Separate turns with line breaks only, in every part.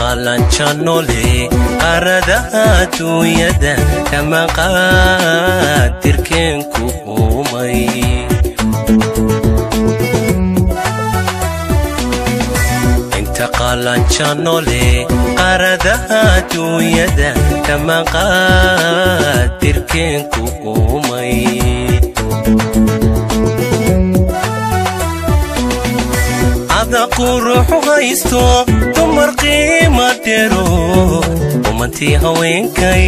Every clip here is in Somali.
qaalanjanole qaradaha adduunyada kama qaadirkeenku uumay inta qaalanjanole qaradaha adduunyada kama qaadirkeenku uumay ada quruxu haysto dumar qiima dhero umantii haweenkay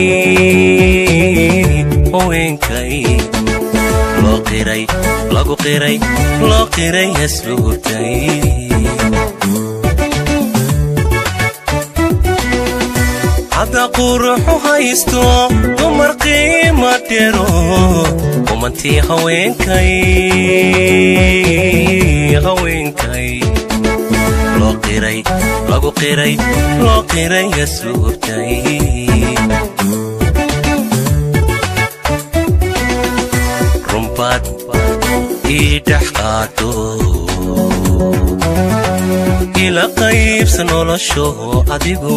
haweenkay loo qiray lagu qiray loo qiray hasluubtay ada quruxu haysto dumar qiima dhero umantii haweenkay haweenkay loo qiray lagu qiray loo qiray hasluubtay rumbaad ii dhex qaado ila qaybsa nolosho adigu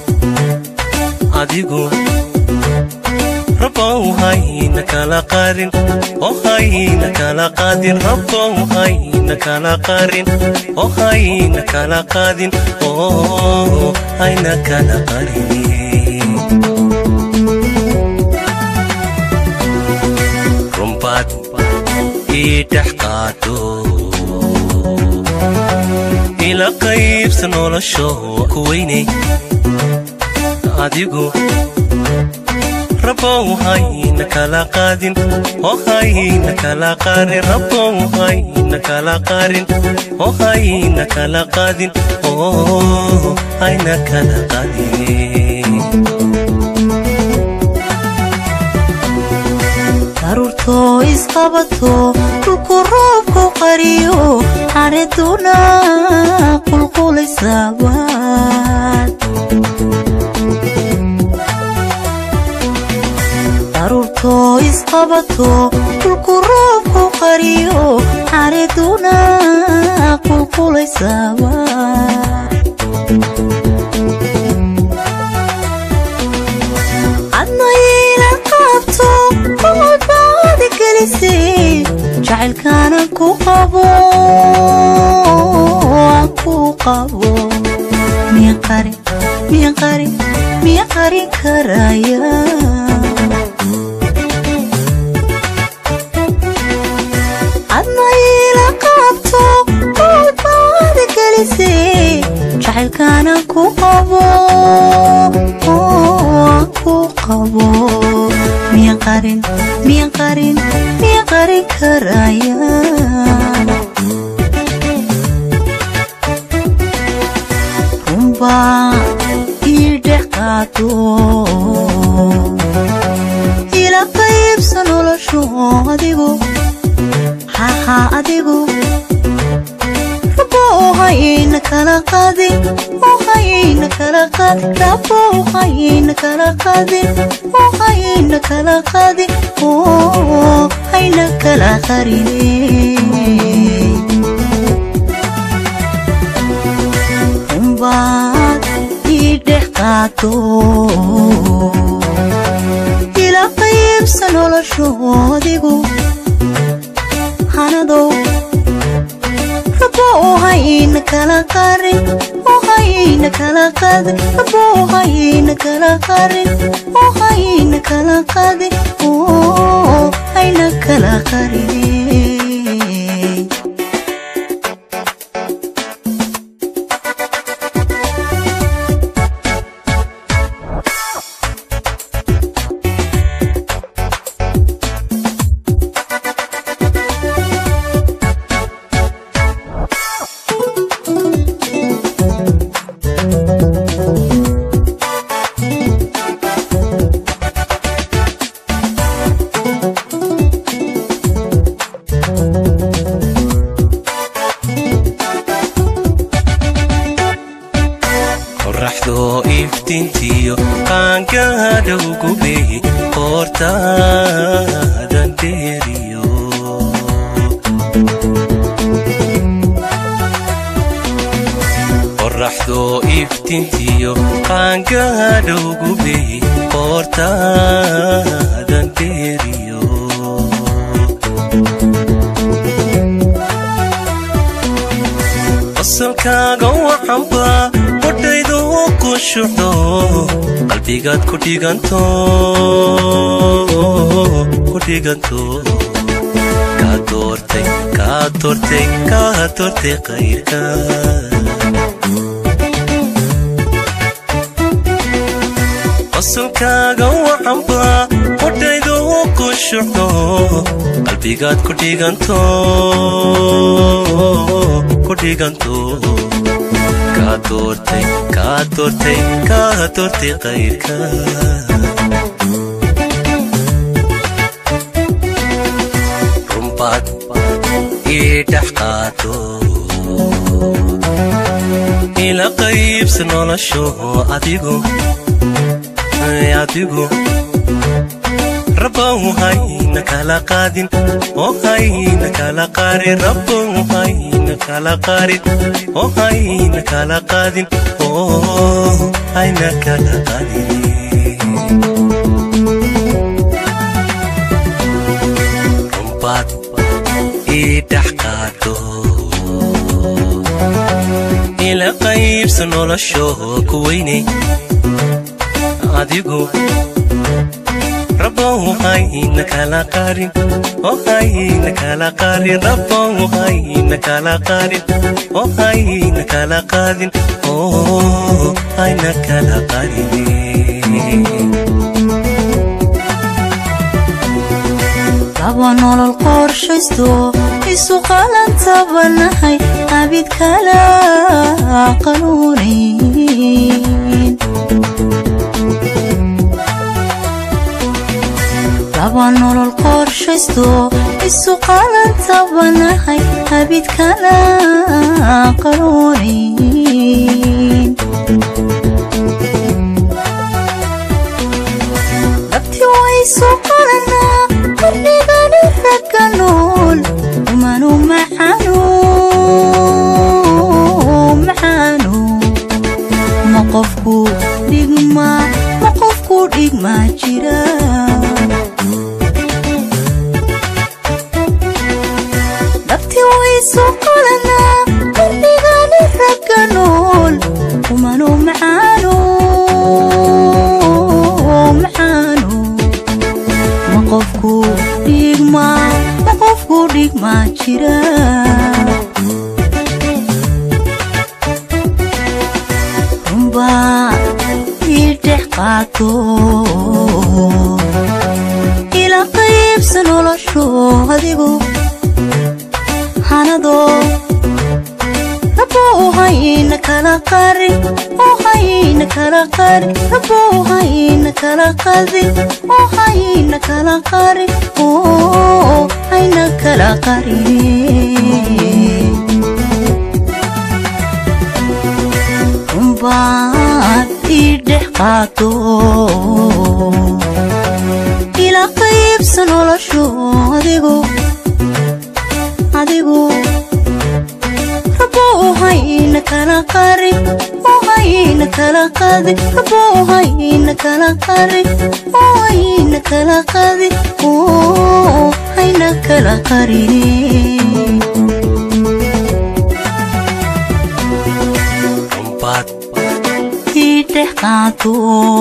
adigu rabbow hayna kala qarin oo hayna kala qaadin rabbow hayna kala qarin oo hayna kala qaadin oo hayna kala qarin rumbaad ii dhex qaado ila qaybsa nolosho ku weynay adigu rabbow hayna kala qaadin oo hayna kala qarin rabbow hayna kala qarin oo hayna kala qaadin oo hayna kala qaadin
daruurtoo isqabato dhulku roobku qariyo xariduna qulqulaysabaad daruurtoo isqabato dhulku roobku qariyo xariduna qulqulaysabaad adnayla qaabto oodbaadi gelisay jacaylkaanan ku qabo aan ku qabo miya qarin miya qarin miya qarin karaya adnayla qaabto oodbaadi gelisay jacaylkaanan ku qabo aan ku qabo miya qarin miya qarin miya qarin karaya runbaa ii dhex qaado ila qaybsa noloshu adigu haha adigu rabo hayna kala qaadin oo hayna kala qaadin rabo hayna kala qaadin oo hayna kala qaadin oo hayna kala qarine rumbaad ii dhex qaado ila qaybsa noloshu adigu hanadow rabo hayna kala qarin oo hayna kala qaadin rabo hayna kala qarin oo hayna kala qaadin oo hayna kala qarine
qoraxdoo iftiintiyo qaangaadhow gubey qoortaadan dheeriyo adoo iftintiyo qaangaadhow gubey qoortaadan dheeriyo asalkaaga waxanba qodhaydu ku shuxdo qalbigaad ku dhiganto ku dhiganto kaa doortay kaa doortay kaa doortay qayrka asalkaaga waxanba qodhaydu ku shuxdo qalbigaad ku dhiganto ku dhiganto kaa doortay kaa doortay kaa doortay qayrka rumbaad ii dhex qaato ila qaybsa nolosho adigu adigu rabbow hayna kala qaadin oo hayna kala qaarin rabbow hayna kala qaarin oo hayna kala qaadin oo hayna kala qaadin rumbaad ii dhex qaado ila qaybsa nolosho ku weynay adigu rabbow hayna kala qaarin oo hayna kala qaarin rabbow hayna kala qaarin oo hayna kala qaadin oo hayna kala qaarin
laba nolol qorshaysto isu qalantabanahay abid kala qanuunayn laba nolol qorshaysto isu qalantabanahay abid kala qanuunayn labti waysu qalanaa qarnigani ragga nool umanu maxanu maxanu ma qofku dhigma ma qofku dhigma jira labti waysu qalanaa qarnigani ragga nool umanu maxanu maxanu ma qofku dhigma ma qofku dhigma jira runba ii dhex qaato ila qaybsa nolosho adigu hanadoo rabbow hayna kala qarin oo hayna kala qarin rabbow hayna kala qadin oo hayna kala qarin oo hayna kala qarin runbaad ii dhex qaato ila qaybsa nolosho adigu adigu rabbow hayna kala qarin oo hayna kala qadin rabbow hayna kala qarin oo hayna kala qadin oo hayna kala qarin
rumbaad
ii dhex qaato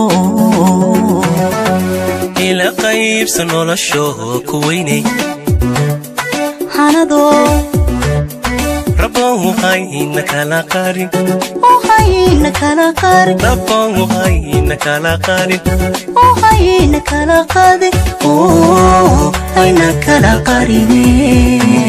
ila qaybsa nolosho ku weynay
hanadoo
rabbow hayna kala qaarin
oo hayna kala qarin
rabbow hayna kala qaarin
oo hayna kala qadin oo hayna kala qarin